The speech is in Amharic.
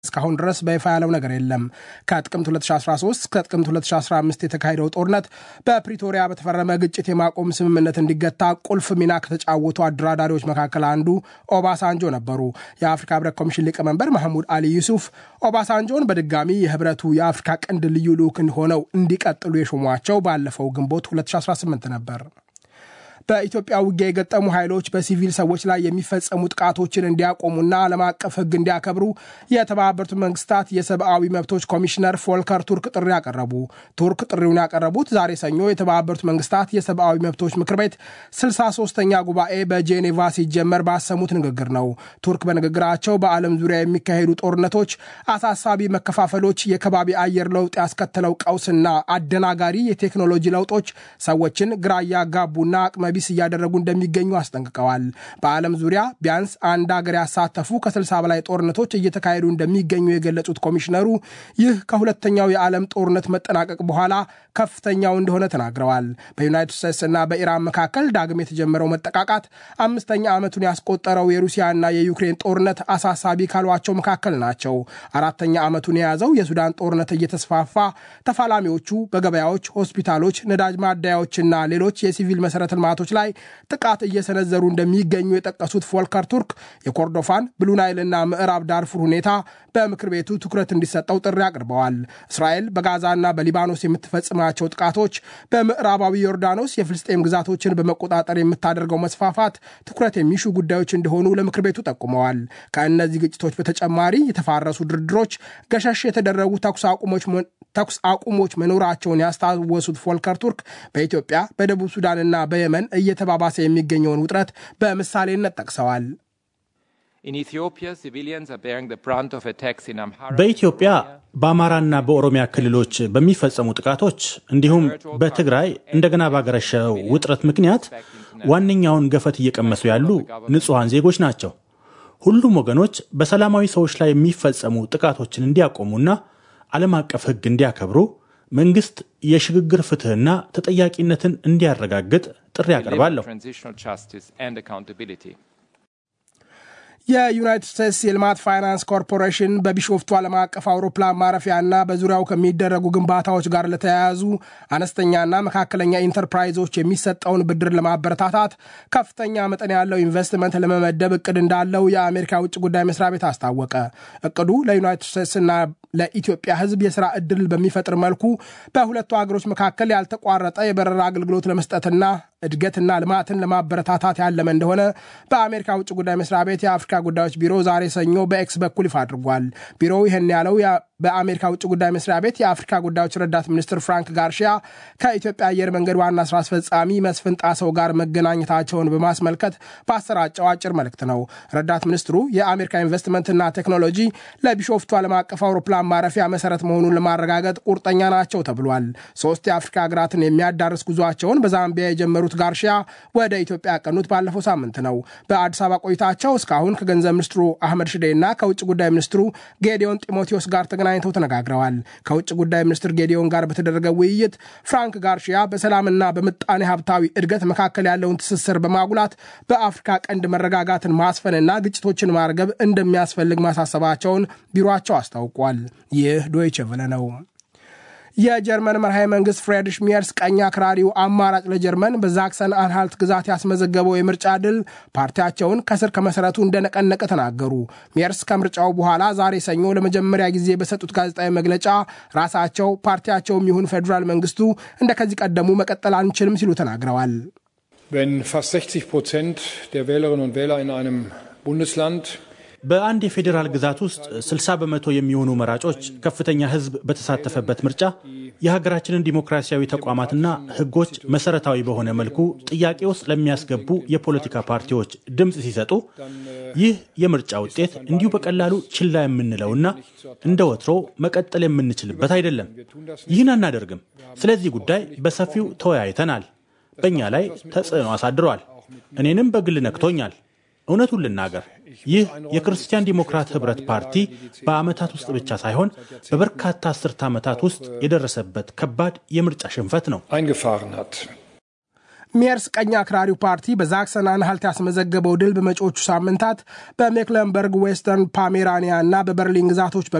እስካሁን ድረስ በይፋ ያለው ነገር የለም። ከጥቅምት 2013 እስከ ጥቅምት 2015 የተካሄደው ጦርነት በፕሪቶሪያ በተፈረመ ግጭት የማቆም ስምምነት እንዲገታ ቁልፍ ሚና ከተጫወቱ አደራዳሪዎች መካከል አንዱ ኦባሳንጆ ነበሩ። የአፍሪካ ህብረት ኮሚሽን ሊቀመንበር መሐሙድ አሊ ዩሱፍ ኦባሳንጆን በድጋሚ የህብረቱ የአፍሪካ ቀንድ ልዩ ልዑክ ሆነው እንዲቀጥሉ የሾሟቸው ባለፈው ግንቦት 2018 ነበር። በኢትዮጵያ ውጊያ የገጠሙ ኃይሎች በሲቪል ሰዎች ላይ የሚፈጸሙ ጥቃቶችን እንዲያቆሙና ዓለም አቀፍ ሕግ እንዲያከብሩ የተባበሩት መንግስታት የሰብአዊ መብቶች ኮሚሽነር ፎልከር ቱርክ ጥሪ ያቀረቡ። ቱርክ ጥሪውን ያቀረቡት ዛሬ ሰኞ የተባበሩት መንግስታት የሰብአዊ መብቶች ምክር ቤት 63ኛ ጉባኤ በጄኔቫ ሲጀመር ባሰሙት ንግግር ነው። ቱርክ በንግግራቸው በዓለም ዙሪያ የሚካሄዱ ጦርነቶች፣ አሳሳቢ መከፋፈሎች፣ የከባቢ አየር ለውጥ ያስከተለው ቀውስና አደናጋሪ የቴክኖሎጂ ለውጦች ሰዎችን ግራ እያጋቡና አቅመ ቢስ እያደረጉ እንደሚገኙ አስጠንቅቀዋል። በዓለም ዙሪያ ቢያንስ አንድ ሀገር ያሳተፉ ከ60 በላይ ጦርነቶች እየተካሄዱ እንደሚገኙ የገለጹት ኮሚሽነሩ ይህ ከሁለተኛው የዓለም ጦርነት መጠናቀቅ በኋላ ከፍተኛው እንደሆነ ተናግረዋል። በዩናይትድ ስቴትስ እና በኢራን መካከል ዳግም የተጀመረው መጠቃቃት አምስተኛ ዓመቱን ያስቆጠረው የሩሲያና የዩክሬን ጦርነት አሳሳቢ ካሏቸው መካከል ናቸው። አራተኛ ዓመቱን የያዘው የሱዳን ጦርነት እየተስፋፋ ተፋላሚዎቹ በገበያዎች፣ ሆስፒታሎች፣ ነዳጅ ማደያዎችና ሌሎች የሲቪል መሰረተ ልማቶች ላይ ጥቃት እየሰነዘሩ እንደሚገኙ የጠቀሱት ፎልከር ቱርክ የኮርዶፋን ብሉናይልና ምዕራብ ዳርፉር ሁኔታ በምክር ቤቱ ትኩረት እንዲሰጠው ጥሪ አቅርበዋል። እስራኤል በጋዛና በሊባኖስ የምትፈጽማቸው ጥቃቶች፣ በምዕራባዊ ዮርዳኖስ የፍልስጤም ግዛቶችን በመቆጣጠር የምታደርገው መስፋፋት ትኩረት የሚሹ ጉዳዮች እንደሆኑ ለምክር ቤቱ ጠቁመዋል። ከእነዚህ ግጭቶች በተጨማሪ የተፋረሱ ድርድሮች፣ ገሸሽ የተደረጉ ተኩስ አቁሞች መኖራቸውን ያስታወሱት ፎልከር ቱርክ በኢትዮጵያ በደቡብ ሱዳንና በየመን እየተባባሰ የሚገኘውን ውጥረት በምሳሌነት ጠቅሰዋል። በኢትዮጵያ በአማራና በኦሮሚያ ክልሎች በሚፈጸሙ ጥቃቶች እንዲሁም በትግራይ እንደገና ባገረሸው ውጥረት ምክንያት ዋነኛውን ገፈት እየቀመሱ ያሉ ንጹሐን ዜጎች ናቸው። ሁሉም ወገኖች በሰላማዊ ሰዎች ላይ የሚፈጸሙ ጥቃቶችን እንዲያቆሙና ዓለም አቀፍ ሕግ እንዲያከብሩ መንግስት የሽግግር ፍትህና ተጠያቂነትን እንዲያረጋግጥ ጥሪ አቀርባለሁ። የዩናይትድ ስቴትስ የልማት ፋይናንስ ኮርፖሬሽን በቢሾፍቱ ዓለም አቀፍ አውሮፕላን ማረፊያና በዙሪያው ከሚደረጉ ግንባታዎች ጋር ለተያያዙ አነስተኛና መካከለኛ ኢንተርፕራይዞች የሚሰጠውን ብድር ለማበረታታት ከፍተኛ መጠን ያለው ኢንቨስትመንት ለመመደብ እቅድ እንዳለው የአሜሪካ ውጭ ጉዳይ መስሪያ ቤት አስታወቀ። እቅዱ ለዩናይትድ ስቴትስና ለኢትዮጵያ ሕዝብ የስራ ዕድል በሚፈጥር መልኩ በሁለቱ ሀገሮች መካከል ያልተቋረጠ የበረራ አገልግሎት ለመስጠትና እድገትና ልማትን ለማበረታታት ያለመ እንደሆነ በአሜሪካ ውጭ ጉዳይ መስሪያ ቤት የአፍሪካ ጉዳዮች ቢሮ ዛሬ ሰኞ በኤክስ በኩል ይፋ አድርጓል። ቢሮው ይህን ያለው በአሜሪካ ውጭ ጉዳይ መስሪያ ቤት የአፍሪካ ጉዳዮች ረዳት ሚኒስትር ፍራንክ ጋርሺያ ከኢትዮጵያ አየር መንገድ ዋና ስራ አስፈጻሚ መስፍን ጣሰው ጋር መገናኘታቸውን በማስመልከት በአሰራጨው አጭር መልእክት ነው። ረዳት ሚኒስትሩ የአሜሪካ ኢንቨስትመንትና ቴክኖሎጂ ለቢሾፍቱ ዓለም አቀፍ አውሮፕላን ማረፊያ መሰረት መሆኑን ለማረጋገጥ ቁርጠኛ ናቸው ተብሏል። ሶስት የአፍሪካ ሀገራትን የሚያዳርስ ጉዟቸውን በዛምቢያ የጀመሩት ጋርሺያ ወደ ኢትዮጵያ ያቀኑት ባለፈው ሳምንት ነው። በአዲስ አበባ ቆይታቸው እስካሁን ከገንዘብ ሚኒስትሩ አህመድ ሽዴ እና ከውጭ ጉዳይ ሚኒስትሩ ጌዲዮን ጢሞቴዎስ ጋር ተገናኝተው ተነጋግረዋል። ከውጭ ጉዳይ ሚኒስትር ጌዲዮን ጋር በተደረገ ውይይት ፍራንክ ጋርሺያ በሰላምና በምጣኔ ሀብታዊ እድገት መካከል ያለውን ትስስር በማጉላት በአፍሪካ ቀንድ መረጋጋትን ማስፈንና ግጭቶችን ማርገብ እንደሚያስፈልግ ማሳሰባቸውን ቢሮቸው አስታውቋል። ይህ ዶይቸ ቨለ ነው። የጀርመን መርሃዊ መንግስት ፍሬድሪሽ ሚየርስ ቀኝ አክራሪው አማራጭ ለጀርመን በዛክሰን አንሃልት ግዛት ያስመዘገበው የምርጫ ድል ፓርቲያቸውን ከስር ከመሰረቱ እንደነቀነቀ ተናገሩ። ሚየርስ ከምርጫው በኋላ ዛሬ ሰኞ ለመጀመሪያ ጊዜ በሰጡት ጋዜጣዊ መግለጫ ራሳቸው ፓርቲያቸውም ይሁን ፌዴራል መንግስቱ እንደ ከዚህ ቀደሙ መቀጠል አንችልም ሲሉ ተናግረዋል። Wenn fast 60 Prozent der Wählerinnen und Wähler in einem Bundesland በአንድ የፌዴራል ግዛት ውስጥ 60 በመቶ የሚሆኑ መራጮች ከፍተኛ ሕዝብ በተሳተፈበት ምርጫ የሀገራችንን ዲሞክራሲያዊ ተቋማትና ሕጎች መሰረታዊ በሆነ መልኩ ጥያቄ ውስጥ ለሚያስገቡ የፖለቲካ ፓርቲዎች ድምፅ ሲሰጡ ይህ የምርጫ ውጤት እንዲሁ በቀላሉ ችላ የምንለውና እንደ ወትሮ መቀጠል የምንችልበት አይደለም። ይህን አናደርግም። ስለዚህ ጉዳይ በሰፊው ተወያይተናል። በእኛ ላይ ተጽዕኖ አሳድሯል። እኔንም በግል ነክቶኛል። እውነቱን ልናገር ይህ የክርስቲያን ዲሞክራት ህብረት ፓርቲ በዓመታት ውስጥ ብቻ ሳይሆን በበርካታ አስርተ ዓመታት ውስጥ የደረሰበት ከባድ የምርጫ ሽንፈት ነው። eingefahren hat. ሜርስ ቀኝ አክራሪው ፓርቲ በዛክሰን አንሃልት ያስመዘገበው ድል በመጪዎቹ ሳምንታት በሜክለንበርግ ዌስተርን ፓሜራኒያ እና በበርሊን ግዛቶች